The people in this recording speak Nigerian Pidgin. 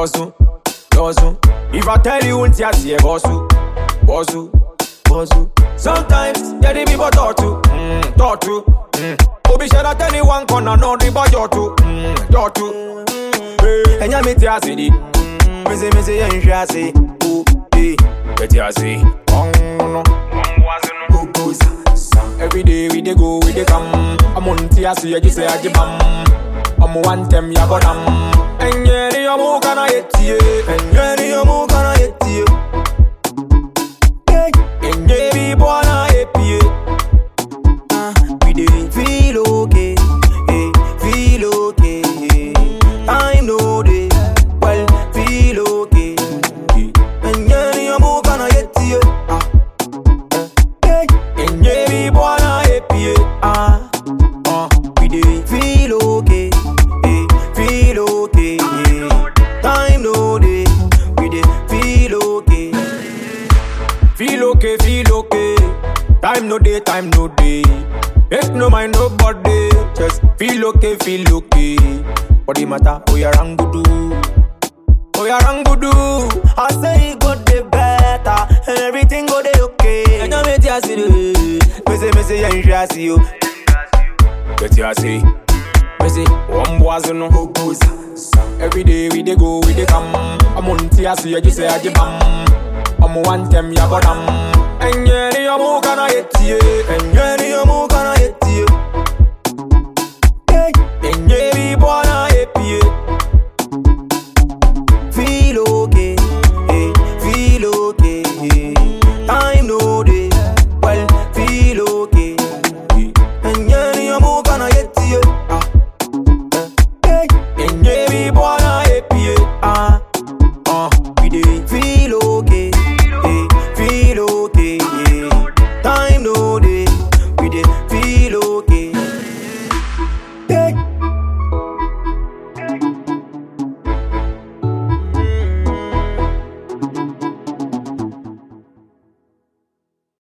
Yosu, yosu. If I tell you, won't you see bosu, bosu, bosu. Sometimes, yeah, the people talk to, mm, talk to. Mm. Obi share that anyone corner, no the boy talk to, mm, talk to. Hey, enya me ti ase di, me say me say yen hwe ase, oh, hey, me ti ase. Ong no, go go sa sa. Every day we dey go, we dey come. I'm on ti ase, you just say I bam. I'm one them ya bodam. Enye ni omu kana yetie, enye ni omu kana yetie. Hey, enye bi bona epie. Ah, we dey feel okay, eh, feel okay. Time no dey, well, feel okay. And yeah, ni amu kana yeti, ah, Hey, enye bi bona epie. ah. Uh, We dey feel okay, eh, feel okay. Time no dey, we dey feel okay. Feel okay, feel okay. Time no day, time no day. Make no mind nobody. Just feel okay, feel okay. Body matter, oh yeah, rangudu. Oh yeah, rangudu. I say it go dey better, and everything go dey okay. And I make you see the Me say, me say, yeah, you should see you. Get you see. Me say, one boys no go go sa sa. Every day we dey go, we dey come. I'm on tia see you just say I bam. I'm one them ya bodam. Enye ni omu kana yetie. Enye